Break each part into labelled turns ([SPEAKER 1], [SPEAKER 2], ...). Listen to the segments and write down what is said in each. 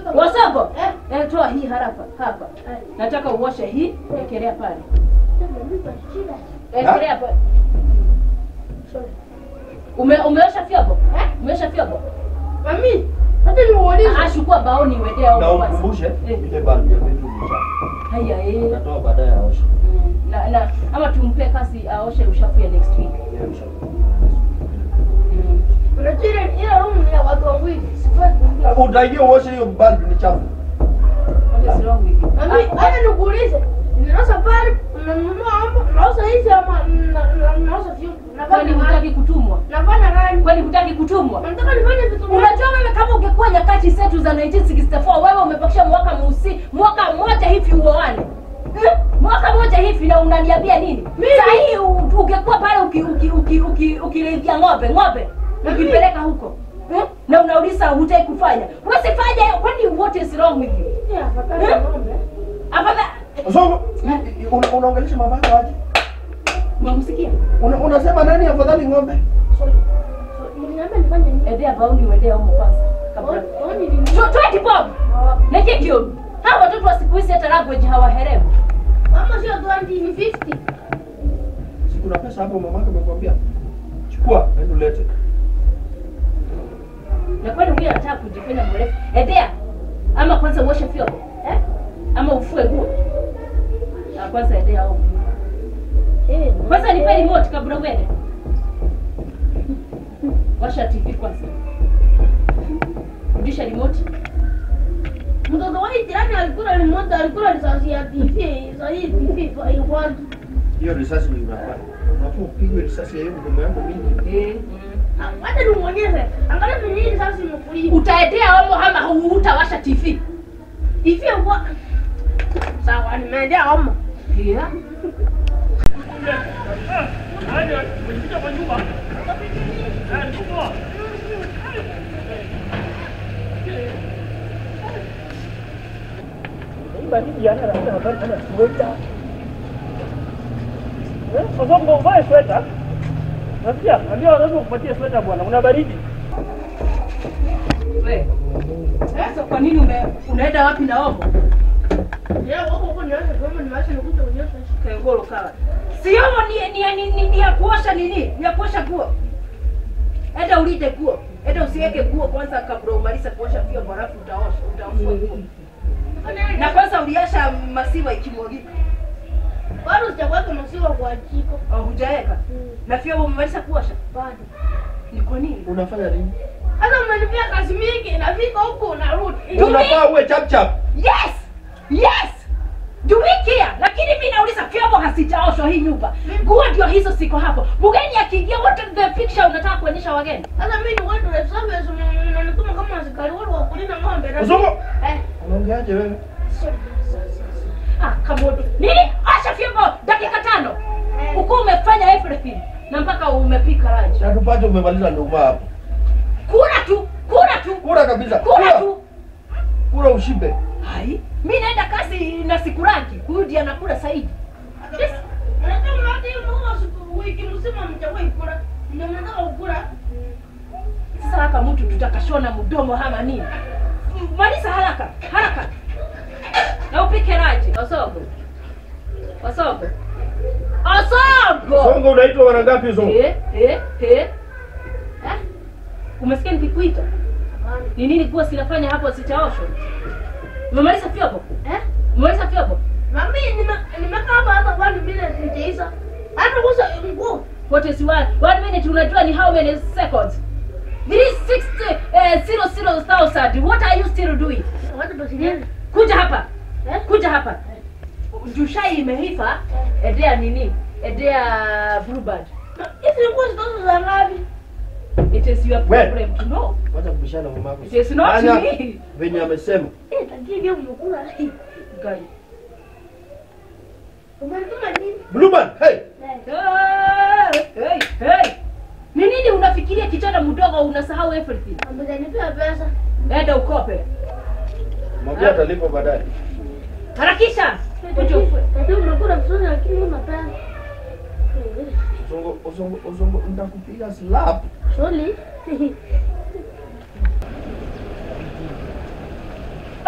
[SPEAKER 1] Wasogo.
[SPEAKER 2] Eh.
[SPEAKER 1] Eh, toa hii harapa hapa.
[SPEAKER 2] Eh.
[SPEAKER 1] Nataka uoshe hii, ekelea pale.
[SPEAKER 2] Nipa shida.
[SPEAKER 1] Ekelea pale.
[SPEAKER 2] Sorry.
[SPEAKER 1] Ume, umeosha vyombo?
[SPEAKER 2] Eh?
[SPEAKER 1] Umeosha vyombo?
[SPEAKER 2] Mami, hata niulize.
[SPEAKER 1] Ah, chukua baoni uendea
[SPEAKER 3] Na
[SPEAKER 1] huko basi.
[SPEAKER 3] umkumbushe
[SPEAKER 1] Eh.
[SPEAKER 3] ile balbu ya bedroom ni chafu.
[SPEAKER 1] Haya eh.
[SPEAKER 3] Utatoa baadaye aoshe.
[SPEAKER 1] Mm, Na, na ama tumpe kasi aoshe ushafu ya next week.
[SPEAKER 3] Ile ushafu.
[SPEAKER 1] Mm.
[SPEAKER 2] Unajua ile ile room ni ya watu wawili. Sifai kuingia.
[SPEAKER 3] Utaingia uoshe hiyo balbu ni chafu.
[SPEAKER 1] What is wrong with you?
[SPEAKER 2] Mami, hata nikuulize. Ninauza pale, unanunua hapo, unauza hizi ama na- na- unauza vyombo.
[SPEAKER 1] Kwani
[SPEAKER 2] Nafanya
[SPEAKER 1] hutaki
[SPEAKER 2] rangi.
[SPEAKER 1] kutumwa?
[SPEAKER 2] Nafanya rangi.
[SPEAKER 1] Kwani hutaki kutumwa?
[SPEAKER 2] Nataka nifanye vitu
[SPEAKER 1] Unajua wewe kama ungekuwa nyakati zetu za 1964 wewe umepakisha mwaka mweusi mwaka mmoja hivi uoane. Eh? Mwaka mmoja hivi na unaniambia nini? Sasa hii u- ungekuwa pale uki uki uki uki ukilevya ng'ombe, ng'ombe ukipeleka huko. Eh? Na unauliza hutaki kufanya. Wewe sifanye kwani what is wrong with you?
[SPEAKER 2] Yeah, afadhali
[SPEAKER 1] Eh?
[SPEAKER 2] ng'ombe.
[SPEAKER 1] Afadhali
[SPEAKER 3] Songo, una- unaongelesha mabaka aje?
[SPEAKER 1] unamsikia?
[SPEAKER 3] Una- Unasema nani afadhali ng'ombe?
[SPEAKER 2] Sorry. So, mliniambia nifanye nini?
[SPEAKER 1] Endea bauni uendea huko kwanza. Kabla.
[SPEAKER 2] Oni- oni ni-
[SPEAKER 1] Tu- Twende bob. Neke kio. Hawa watoto wa siku hizi hata language hawaherewi.
[SPEAKER 2] Mama sio 20 ni 50.
[SPEAKER 3] Si kuna pesa hapo mamake amekwambia? Chukua, nenda ulete.
[SPEAKER 1] na kwani huyu anataka kujifanya mrefu edea ama kwanza uoshe vyombo eh? ama ufue nguo Ah, kwanza edea au
[SPEAKER 2] Eh,
[SPEAKER 1] kwanza nipe remote kabla uende washa tv kwanza rudisha remote
[SPEAKER 2] mtoto wa hii jirani alikula remote, alikula risasi ya TV. Sasa hii TV kwa hiyo watu.
[SPEAKER 3] Hiyo risasi ndio unafanya. Unafaa upigwe risasi ya hiyo mdomo yako mingi.
[SPEAKER 1] eh.
[SPEAKER 2] Ah, Wacha nimuonyeshe. Angalia venye hii risasi imekulia.
[SPEAKER 1] utaedea omo ama hu- hutawasha tv
[SPEAKER 2] Hivi wa Sawa, nimeendea homa.
[SPEAKER 1] yeah.
[SPEAKER 4] Haya, umefika kwa nyumba. Eh, nikutoa. Hii baridi yana labda habari kama sweta. Eh, kwa sababu uvae sweta. Nasikia, ambia wazazi wakupatie sweta bwana, una baridi.
[SPEAKER 1] We. Sasa kwa nini ume, unaenda wapi na omo
[SPEAKER 2] Leo wako huko niache kama nimeacha nikuja kunyosha.
[SPEAKER 1] kengolo kawa si omo ni, ni, ni, ni, ni ya kuosha nini ni ya kuosha nguo enda ulite nguo enda usiweke nguo kwanza kabla umalize kuosha vyombo halafu utaosha utaosha nguo na kwanza uliasha masiwa ikimwagika
[SPEAKER 2] Bado sijakuweka maziwa kwa jiko.
[SPEAKER 1] au hujaweka na vyombo umemaliza kuosha
[SPEAKER 2] Bado.
[SPEAKER 1] ni kwa nini
[SPEAKER 3] Unafanya nini?
[SPEAKER 2] Hata umenipea kazi mingi, nafika huko narudi.
[SPEAKER 3] Unafaa uwe chap chap.
[SPEAKER 1] yes yes jumikia lakini mi nauliza vyombo hasijaoshwa hii nyumba nguo ndio hizo siko hapo mgeni akiingia what is the picture unataka kuonyesha wageni
[SPEAKER 2] Sasa mimi ni watu wa service unanituma kama askari wale wa kulinda ng'ombe. na-
[SPEAKER 3] Uzungu.
[SPEAKER 2] Eh.
[SPEAKER 3] Unaongeaje wewe?
[SPEAKER 2] sorry.
[SPEAKER 1] Ah, kamodo. Nini? Asha vyombo dakika tano.
[SPEAKER 2] Eh.
[SPEAKER 1] Uko umefanya everything na mpaka umepika lunch.
[SPEAKER 3] Na tupate umemaliza nduma hapo.
[SPEAKER 1] Kula tu, kula tu.
[SPEAKER 3] Kula kabisa.
[SPEAKER 1] Kula tu.
[SPEAKER 3] Kula ushibe.
[SPEAKER 1] Hai, mimi naenda kazi na siku rangi. Huyu ndiye anakula zaidi. Yes.
[SPEAKER 2] Unajua mnataka hiyo mnao siku wiki mzima mtawahi kula. Ndio mnataka kukula.
[SPEAKER 1] Sasa haka mtu tutakashona mdomo ama nini? Maliza haraka, haraka. Na upike lunch. Osogo. Osogo. Osogo.
[SPEAKER 3] Songo unaitwa mara ngapi Songo?
[SPEAKER 1] Eh, eh, eh. Eh? Umesikia nikikuita? Ni nini kuwa sinafanya hapo sitaoshwa? Umemaliza vyombo?
[SPEAKER 2] Eh?
[SPEAKER 1] Umemaliza vyombo?
[SPEAKER 2] Mami nime- nimekaa hapa hata kwa minute nijaisa. Hata kusa nguo.
[SPEAKER 1] What is one? One minute unajua ni how many seconds? 360 eh, zero zero thousand. What are you still doing?
[SPEAKER 2] Watu basi nini?
[SPEAKER 1] Kuja hapa.
[SPEAKER 2] Eh?
[SPEAKER 1] Kuja hapa. Jushai imeiva. Edea nini? Edea bluebird.
[SPEAKER 2] Hizi nguo zitozo za ngapi?
[SPEAKER 1] It is your
[SPEAKER 3] We.
[SPEAKER 1] problem to know.
[SPEAKER 3] Wacha kubishana na mamako.
[SPEAKER 1] It is not
[SPEAKER 3] Fanya
[SPEAKER 1] me.
[SPEAKER 3] Venye amesema.
[SPEAKER 2] Eh, tajiri pia umekula.
[SPEAKER 1] Guy.
[SPEAKER 2] Umenituma nini?
[SPEAKER 3] Bluebird, hey.
[SPEAKER 2] Eh.
[SPEAKER 1] Hey, hey. Ni nini unafikiria kijana mdogo unasahau everything?
[SPEAKER 2] Amejanipea pesa.
[SPEAKER 1] Enda ukope.
[SPEAKER 3] Mwambie atalipa baadaye.
[SPEAKER 1] Harakisha. Kuja ufue.
[SPEAKER 2] Tajiri umekula vizuri lakini una pesa.
[SPEAKER 3] Songo, Songo, Songo, nitakupiga slap.
[SPEAKER 2] Sorry.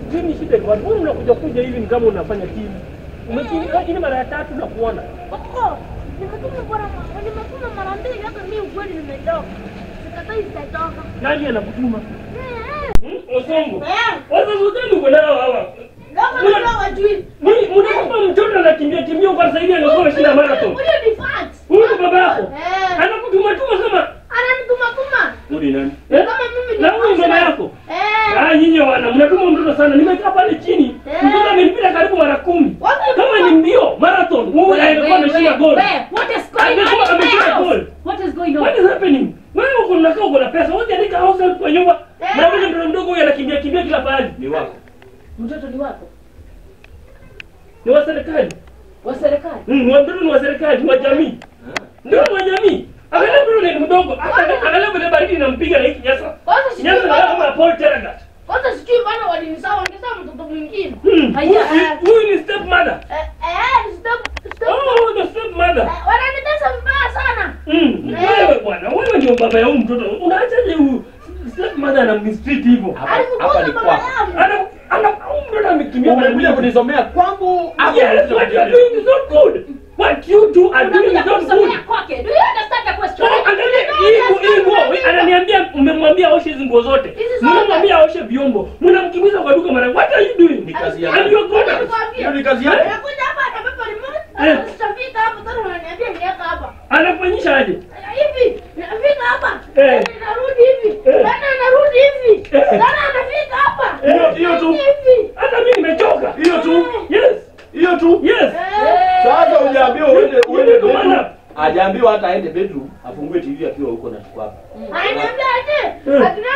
[SPEAKER 4] Mimi shida ni watu. Wewe unakuja kuja hivi ni kama unafanya timu. Umekimbia hii ni mara ya tatu na kuona.
[SPEAKER 2] Koko, nimetuma bwana, nimetuma mara mbili hata mimi ukweli nimetoka. Sikatai sitatoka.
[SPEAKER 4] Nani anakutuma?
[SPEAKER 2] Eh,
[SPEAKER 4] Hmm? Osongo.
[SPEAKER 2] eh.
[SPEAKER 4] Waza zote uko nao hawa.
[SPEAKER 2] Kama
[SPEAKER 4] Muna-
[SPEAKER 2] ndio wajui.
[SPEAKER 4] Mimi mnaomba mtoto anakimbia kimbia kwa sasa hivi angekuwa ameshinda marathon.
[SPEAKER 2] Huyo ni fat.
[SPEAKER 4] Huyu ni baba yako.
[SPEAKER 2] Eh.
[SPEAKER 4] Anakutuma tuma kama
[SPEAKER 2] Ananituma tuma.
[SPEAKER 4] Huyu ni nani? Eh?
[SPEAKER 2] Kama mimi ni
[SPEAKER 4] Na huyu
[SPEAKER 2] fat.
[SPEAKER 4] mama yako?
[SPEAKER 2] Eh.
[SPEAKER 4] Ah, nyinyi wana mnatuma mtoto sana. Nimekaa pale chini.
[SPEAKER 2] Eh.
[SPEAKER 4] Mtoto amenipita karibu mara kumi.
[SPEAKER 2] Wapi
[SPEAKER 4] Kama ni mbio marathon, wewe angekuwa ameshinda goal.
[SPEAKER 1] What is going on
[SPEAKER 4] Angekuwa
[SPEAKER 1] in my
[SPEAKER 4] ameshinda goal.
[SPEAKER 1] house? What is going
[SPEAKER 4] What
[SPEAKER 1] on?
[SPEAKER 4] is happening? Wewe uko unakaa uko na pesa, wewe andika house help kwa nyumba.
[SPEAKER 2] Eh.
[SPEAKER 4] Na wewe mtoto mdogo huyu anakimbia kimbia kila pahali.
[SPEAKER 3] Ni wako.
[SPEAKER 1] Mtoto ni wako
[SPEAKER 4] Ni wa serikali.
[SPEAKER 1] wa serikali.
[SPEAKER 4] Mm, wa mtoto ni wa serikali, ni wa jamii. Ndio wa jamii. Angalia mtoto ni mdogo. Hata angalia vile baridi inampiga na hiki nyasa.
[SPEAKER 2] Kwanza sijui
[SPEAKER 4] Nyasa na
[SPEAKER 2] bana.
[SPEAKER 4] kama Paul Terragat.
[SPEAKER 2] Kwanza sijui bana walinisawa wangesema mtoto mwingine.
[SPEAKER 4] Hmm.
[SPEAKER 1] Haya.
[SPEAKER 4] Huyu- Huyu ni step mother.
[SPEAKER 2] Eh, eh, stop stop.
[SPEAKER 4] Oh, the step mother.
[SPEAKER 2] Eh, Wananitesa vibaya sana.
[SPEAKER 4] Mm.
[SPEAKER 2] Eh.
[SPEAKER 4] Wewe bwana, wewe ndio baba ya huyu mtoto. Unaachaje huyu step mother na mistreat hivyo?
[SPEAKER 3] Hapa hapa
[SPEAKER 2] Alifukuza
[SPEAKER 3] ni
[SPEAKER 2] baba
[SPEAKER 3] kwako.
[SPEAKER 2] yangu.
[SPEAKER 4] Ana ana huyu mtoto amekimbia mara
[SPEAKER 3] Umekuja
[SPEAKER 4] mbili.
[SPEAKER 3] kunisomea kwangu ama
[SPEAKER 4] Yes,
[SPEAKER 3] umekuja
[SPEAKER 4] what you are
[SPEAKER 3] kuniambia?
[SPEAKER 4] doing is not good. What you do are doing
[SPEAKER 1] Unakuja
[SPEAKER 4] is not good.
[SPEAKER 1] kumsomea kwake. Do you understand the question?
[SPEAKER 4] So, angalia hii nguo- hii nguo, ananiambia mmemwambia aoshe hizi nguo zote.
[SPEAKER 2] Hizi zote.
[SPEAKER 4] Mmemwambia aoshe vyombo. Mnamkimbiza kwa duka mara. What are you doing?
[SPEAKER 3] Ni kazi
[SPEAKER 4] And
[SPEAKER 3] yako.
[SPEAKER 4] you're gonna
[SPEAKER 3] Hiyo ni kazi yako.
[SPEAKER 2] Nakuja hapa atabeba remote.
[SPEAKER 4] Eh.
[SPEAKER 2] Tutafika hapa tena unaniambia niweka hapa.
[SPEAKER 4] anafanyisha aje?
[SPEAKER 2] Hivi, nafika hapa.
[SPEAKER 4] Eh.
[SPEAKER 2] Tena narudi hivi.
[SPEAKER 4] Eh.
[SPEAKER 2] Tena narudi hivi.
[SPEAKER 4] Eh.
[SPEAKER 2] Tena anafika hapa.
[SPEAKER 3] Hiyo- hiyo tu.
[SPEAKER 2] Hivi.
[SPEAKER 4] Hata mimi nimechoka.
[SPEAKER 3] Hiyo tu.
[SPEAKER 4] Yes.
[SPEAKER 3] Hiyo tu.
[SPEAKER 4] Yes.
[SPEAKER 2] Eh.
[SPEAKER 3] Sasa hujaambiwa uende
[SPEAKER 4] You
[SPEAKER 3] uende
[SPEAKER 4] need to man
[SPEAKER 3] bedroom.
[SPEAKER 4] up.
[SPEAKER 3] Hajaambiwa hata aende bedroom afungue TV akiwa huko na chukua hapa.
[SPEAKER 2] Ananiambia aje?
[SPEAKER 4] Eh.
[SPEAKER 2] Akina